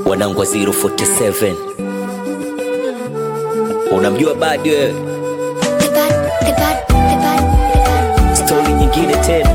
wanangu wa 047 unamjua badi wewe The bad, the bad, the bad, the bad. stori nyingine tena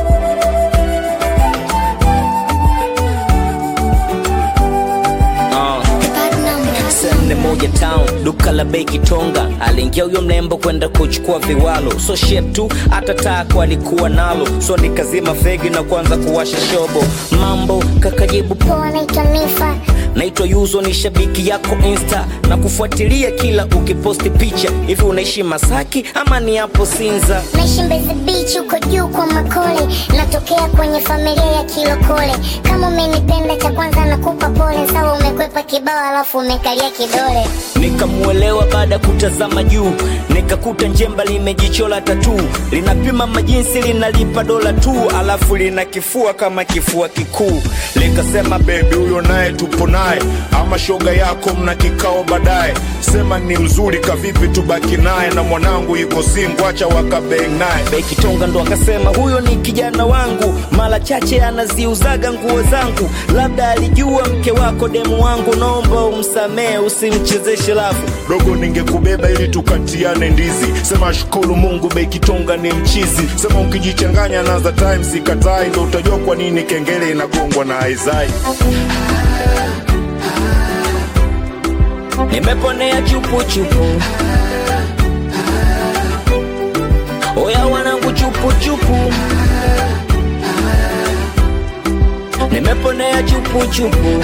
Ah. The bad number. Sene moja town duka la bei Kitonga, aliingia huyo mlembo kwenda kuchukua viwalo, so shit tu hata tako alikuwa nalo, so nikazima fegi na kuanza kuwasha shobo. Mambo kakajibu Poa, naitwa Nifa. naitwa Yuzo, ni shabiki yako Insta na kufuatilia kila ukiposti picha. Hivi unaishi Masaki ama ni hapo Sinza? Naishi Mbezi Beach huko juu kwa Makole, natokea kwenye familia ya Kilokole. Kama umenipenda, cha kwanza nakupa pole. Sawa, umekwepa kibao alafu umekalia kidole. Nikamuelewa baada ya kutazama juu, nikakuta njemba limejichola tatu, linapima majinsi, linalipa dola tu, alafu lina kifua kama kifua kikuu. likasema bebi huyo naye tupo naye ama shoga yako mna kikao baadaye sema ni mzuri kavipi tubaki naye na mwanangu yuko singu acha wakabeng naye Bekitonga ndo akasema huyo ni kijana wangu, mara chache anaziuzaga nguo zangu, labda alijua mke wako demu wangu, naomba umsamehe, usimchezeshe lafu. dogo ningekubeba ili tukatiane ndizi sema shukuru mungu bekitonga ni mchizi sema ukijichanganya na za time sikatai ndo utajua kwa nini kengele inagongwa na aizai nimeponea chupuchupu oya wanangu chupuchupu nimeponea chupuchupu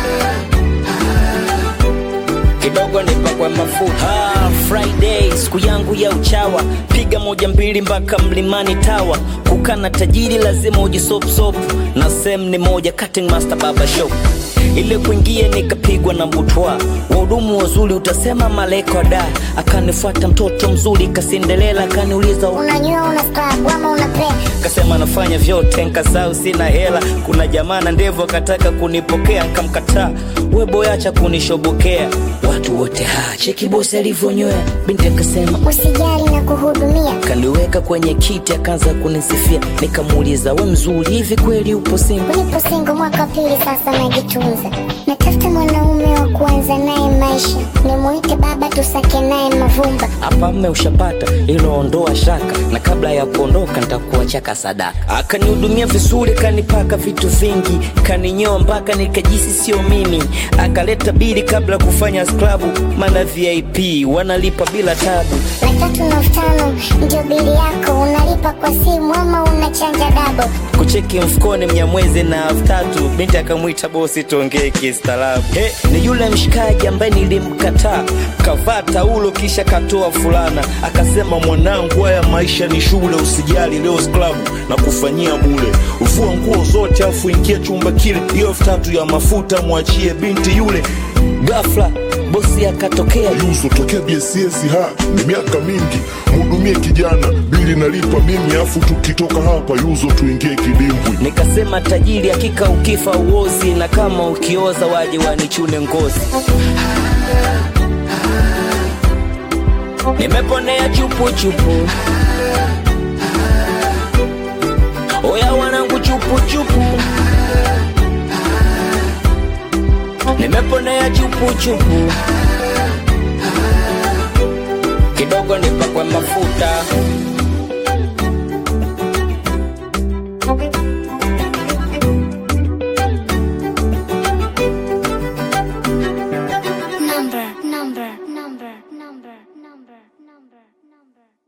kidogo nipakwe mafuta ah, friday siku yangu ya uchawa piga moja mbili mpaka mlimani tawa kukana tajiri lazima ujisopsop na sem ni moja cutting master baba shop ile kuingia nikapigwa na butwa wahudumu wazuri utasema maleko da akanifuata mtoto mzuri kasindelela akaniuliza Unanyua, una scrub ama una play? kasema nafanya vyote nkasau sina hela kuna jamaa na ndevu akataka kunipokea nkamkataa we boyacha kunishobokea watu wote ha cheki bosi alivyonywea binti akasema Usijali na kuhudumia. kaniweka kwenye kiti akaanza kunisifia nikamuuliza we mzuri hivi kweli upo singo Nipo single mwaka wa pili sasa, najitunza. Natafuta mwanaume wa kuanza naye maisha, nimuite baba, tusake naye mavumba. hapa mme ushapata iloondoa shaka na kabla ya kuondoka ntakuachaka sadaka akanihudumia vizuri kanipaka vitu vingi kaninyoa mpaka nikajisi sio mimi akaleta bili kabla ya kufanya sklabu mana vip wanalipa bila tabu Laki tatu na elfu tano ndio bili yako, unalipa kwa simu ama unachanja dabo? kucheki mfukoni mnyamwezi na elfu tatu binti akamwita bosi tuongee kistaarabu hey, ni yule mshikaji ambaye nilimkataa kavaa taulo kisha katoa fulana akasema mwanangu haya maisha ni shule usijali leo sklabu na kufanyia bule ufua nguo zote afu ingia chumba kile hiyo elfu tatu ya mafuta mwachie binti yule gafla bosi akatokea Yuso tokea BSS ha ni miaka mingi, mhudumie kijana, bili nalipa mimi, afu tukitoka hapa Yuzo tuingie kidimbwi. nikasema tajiri hakika ukifa uozi na kama ukioza waje wanichune ngozi nimeponea chupuchupu oya wanangu chupuchupu nimeponea chupuchupu kidogo nipakwe mafuta Number, number, number, number, number, number, number.